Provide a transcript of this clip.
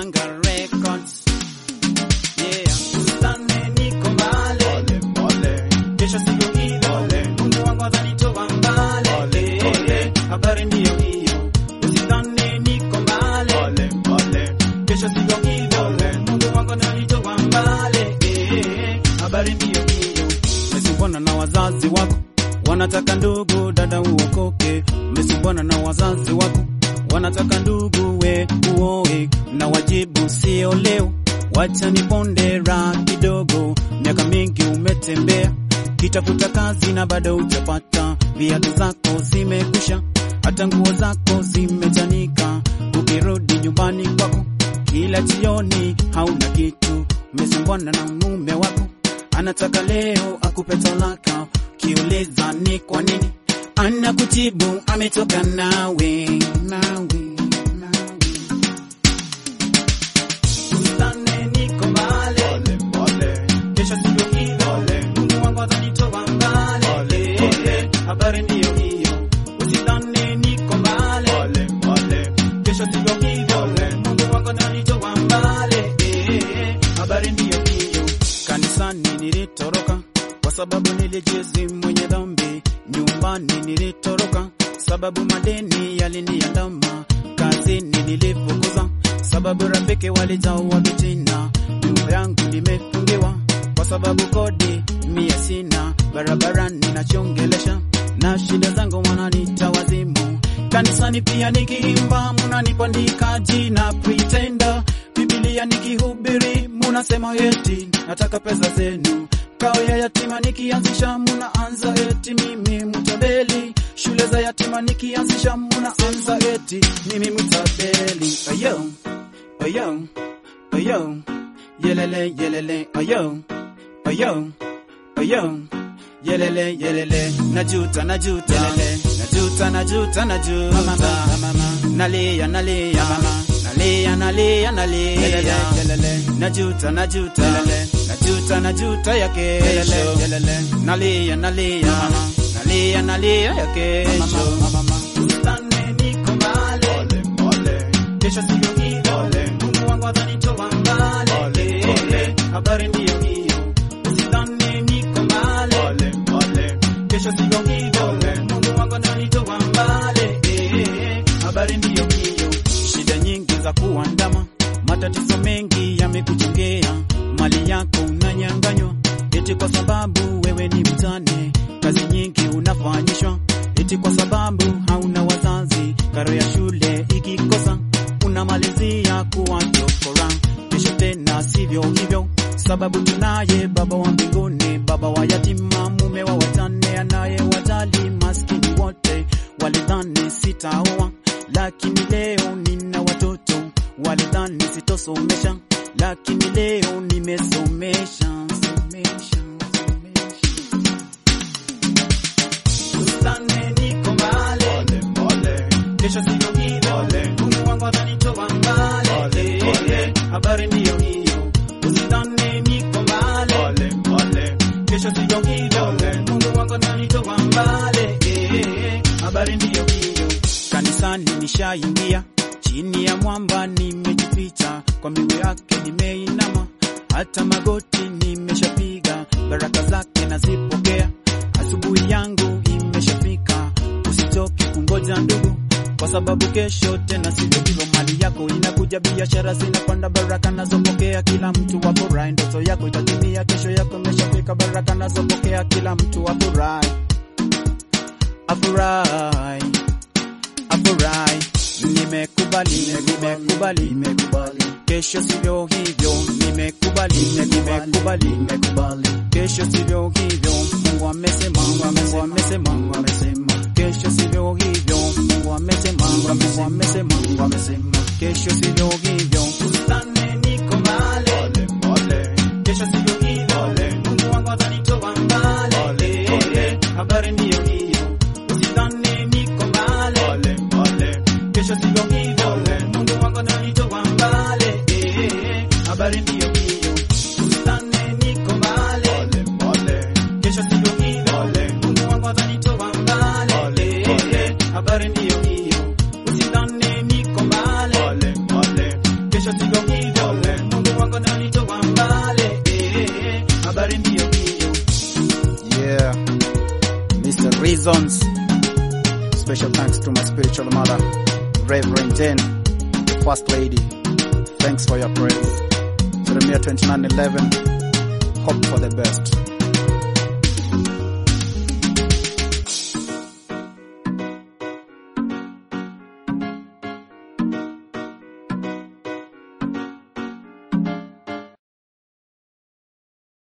Mganga Records. Yeah, usitane niko mbali. Ole, ole, Kesho siku ile, Mungu wangu atanitoa mbali. Habari ndiyo hiyo, usitane niko mbali. ole, ole, Kesho siku ile, Mungu wangu atanitoa mbali. Habari ndiyo hiyo, umesumbuana na wazazi wako, wanataka ndugu dada uokoke. Umesumbuana na wazazi wako, wanataka ndugu we uoe, na wajibu sio leo, wacha niponde raha kidogo. Miaka mingi umetembea kitafuta kazi na bado hujapata, viatu zako zimekwisha, hata nguo zako zimechanika. Ukirudi nyumbani kwako kila jioni hauna kitu, umesumbuana na mume wako anataka leo akupe talaka, kiuliza ni kwa nini anakujibu ametoka nawe, nawe, nawe. Usitane niko mbali, ole, ole, kesho siku ile, Mungu wangu atanitoa mbali. Habari ndiyo hiyo, usitane niko mbali, ole, ole, kesho siku ile, Mungu wangu atanitoa mbali. Habari ndiyo hiyo, kanisani nilitoroka kwa sababu nilijizi mwenye dhambi, nyumbani nilitoroka sababu madeni yaliniandama, kazini nilifukuza sababu rafiki walijawa vitina, nyumba yangu nimefungiwa kwa sababu kodi mia sina, barabarani nachongelesha na shida zangu wananiita wazimu, kanisani pia nikiimba munanipandika jina pretender, Biblia nikihubiri munasema eti nataka pesa zenu, kao ya yatima nikianzisha munaanza eti mimi mtabeli, shule za yatima nikianzisha munaanza eti mimi mtabeli. Ayo, ayo, ayo, yelele yelele, ayo, ayo, ayo, yelele yelele, najuta najuta, yelele, najuta najuta najuta, mama, mama, nalia nalia, mama, nalia nalia nalia, yelele yelele, najuta najuta, yelele, najuta najuta ya kesho, yelele, nalia nalia, mama, nalia nalia ya kesho, mama, usitane niko mbali ole, ole, kesho siku ile, Mungu wangu atanitoa mbali. Habari ndiyo hiyo, usitane niko mbali. ole, ole, Kesho siku ile, Mungu wangu atanitoa mbali. Habari ndiyo hiyo, shida nyingi za kuandama, matatizo mengi yamekuchongea, mali yako unanyang'anywa, eti kwa sababu wewe ni mtane, kazi nyingi unafanyishwa, eti kwa sababu hauna wazazi, karo ya shule ikikosa unamalizia kuwa chokora. Kesho tena sivyo hivyo, sababu tunaye Baba wa mbinguni, baba wa yatima, mume wa watane, anaye wajali maskini wote. Walidhani sitaoa, lakini leo nina watoto. Walidhani sitosomesha, lakini leo nimesomesha. Somesha, somesha. Usitane niko mbali ole, ole, kesho siku ile, Mungu wangu atanitoa mbali. Habari ndiyo hiyo, usitane niko mbali. ole, ole, Kesho siku ile, Mungu wangu atanitoa mbali. Habari ndiyo hiyo, kanisani nishaingia, chini ya mwamba nimejificha, kwa miguu yake nimeinama, hata magoti nimeshapiga, baraka zake nazipokea, asubuhi yangu imeshafika, usichoke kungoja ndugu, kwa sababu kesho tena sivyo hivyo, mali yako inakuja, biashara zinapanda, baraka nazopokea, kila mtu afurahi, ndoto yako itatimia, kesho yako imeshafika, baraka nazopokea, kila mtu afurahi, afurahi, afurahi, nimekubali, nimekubali, nimekubali, kesho sivyo hivyo, nimekubali, nimekubali, nimekubali, kesho sivyo hivyo, Mungu amesema, Mungu amesema, Mungu amesema, kesho sivyo hivyo, Mungu amesema, Mungu amesema, Mungu amesema, kesho sivyo hivyo, usitane niko mbali, ole, ole, kesho sivyo hivyo, Mungu wangu atanitoa mbali, habari ndiyo hiyo, usitane niko mbali, ole, ole, kesho sivyo hivyo, Mungu wangu atanitoa mbali, habari ndiyo hiyo, usitane niko mbali, ole, ole, kesho sivyo hivyo, Mungu wangu atanitoa mbali, habari ndiyo hiyo, usitane niko mbali, ole, ole, kesho sivyo hivyo Special thanks to my spiritual mother, Reverend Jane, the First Lady. Thanks for your prayers. Jeremiah 29:11. Hope for the best.